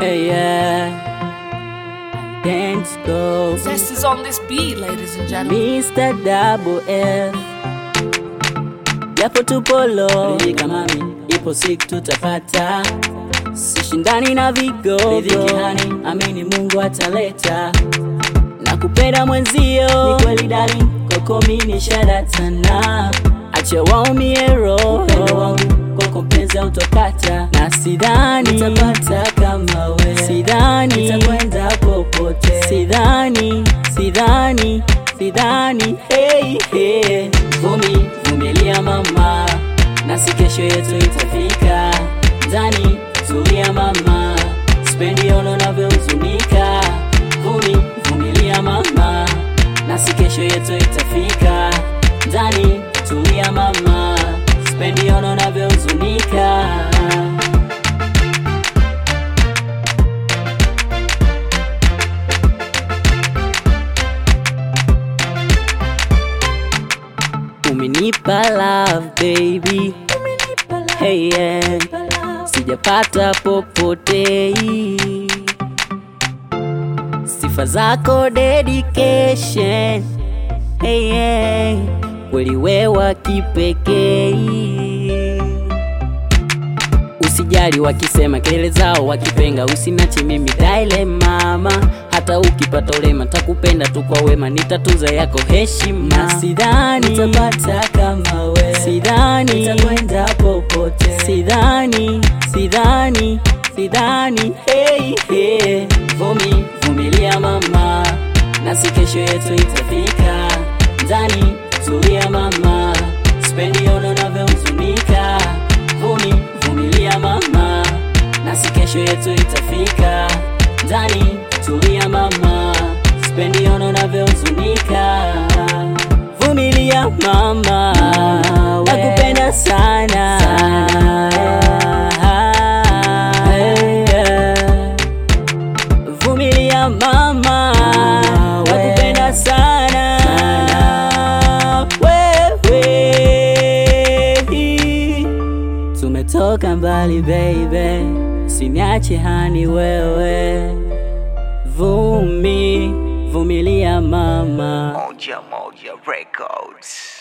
Hey, yeah. Dance go. Zest is on this beat, ladies and gentlemen. Mr. Double F. Japo tupo low, ridhika mami, ipo siku tutapata. Sishindani na vigogo, ridhiki hani, amini Mungu ataleta. Nakupenda mwenzio, ni kweli darling, koko mimi nishadatana. Acha waumie roho, upendo wangu kwako mpenzi hautokata, na sidhani nitapata kama we, sidhani nitakwenda popote, sidhani, sidhani, sidhani, hey, hey. Vumi, vumilia mama, nasi kesho yetu itafika. Ndani, tulia mama, spendi ono navyohuzunika. Vumi, vumilia mama, nasi kesho yetu itafika. Ndani, tulia mama, spendi ono navyohuzunika. Umenipa love baby, hey yeah, sijapata popote. Sifa zako dedication, hey yeah, kweli wewa kipekee. Usijali wakisema kelele zao wakipenga, usinache mimi daile mama. Hata ukipata ulema takupenda tu kwa wema, nitatuza yako heshima. Na sidhani nitapata kama we, sidhani nitakwenda popote, sidhani, sidhani, sidhani. Hey, hey. Vumi, vumilia mama, nasi kesho yetu itafika. Ndani tulia mama, spendi ono navyohuzunika. Vumi, vumilia mama, nasi kesho yetu itafika. Ndani tulia mama, spendi ono navyohuzunika. Vumilia mama, nakupenda sana. Vumilia mama, nakupenda sana. Wewe tumetoka mbali baby, usiniache hani wewe. Vumi, vumilia mama. Moja Moja Records.